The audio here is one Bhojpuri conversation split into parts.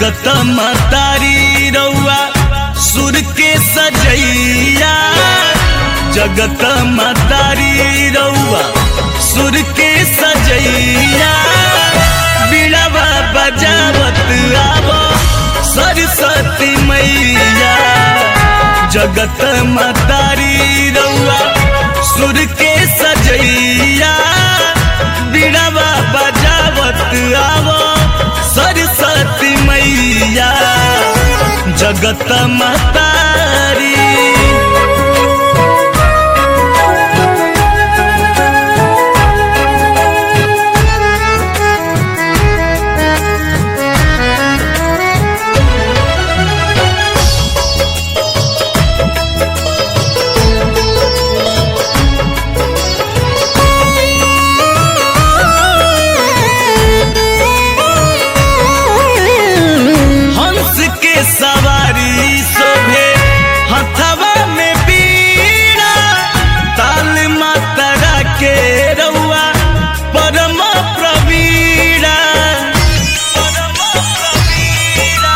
जगत मतारी रउआ सुर के सजैया जगत मतारी रउआ सुर के सजैया बिड़वा बजावत आव सरस्वती मैया जगत मतारी रउआ सुर के सजैया बिड़वा बजावत आव सरस्वती मैया जगत मतारी हंस के सवारी शोभे हथवा में बीड़ा ताल मातरा के रउआ परम प्रवीणा परम प्रवीणा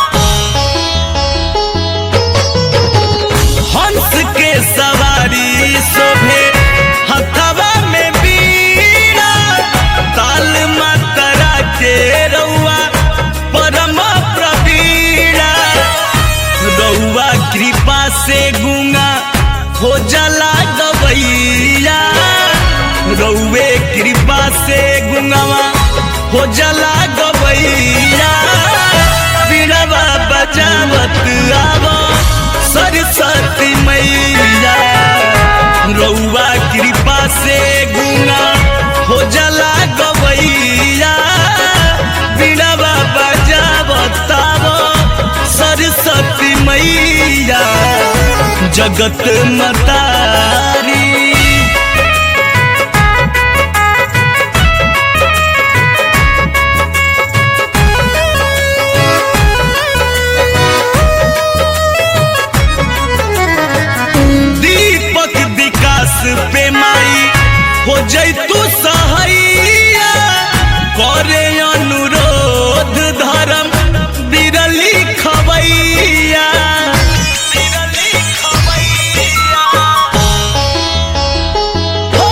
हंस के सवारी शोभे हथवा में बीड़ा ताल मातरा के रउआ परम प्रवीणा रउआ कृपा से गुंगा हो जला गवैया रउए कृपा से गुंगावा हो जला गवैया बीड़वा बजावत आव सरस्वती मैया रउआ कृपा से गुंगा हो जला गवैया बीड़वा बजावत आव सरस्वती मैया जगत मतारी दीपक विकास पे माई हो जैतु सहैया करे अनुरोध धर्म बिरली खबैया बिरली खबैया हो,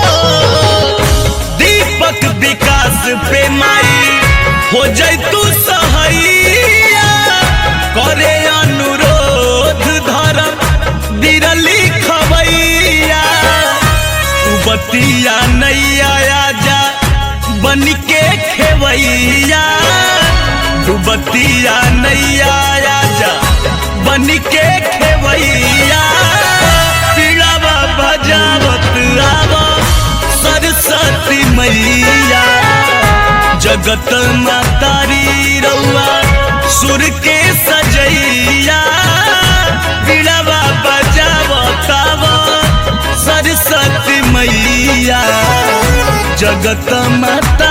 दीपक विकास पे माई हो जैतु सहैया करे अनुरोध धर्म बिरली खबैया तू बतिया नैया आजा बन के खेवैया तू बतिया नैया आजा बन के खेवैया पीड़ावा बजावत आवा सरस्वती मैया जगत मातारी रउआ सुर के सजैया बिड़वा बजावतावा सरस्वती मैया जगत माता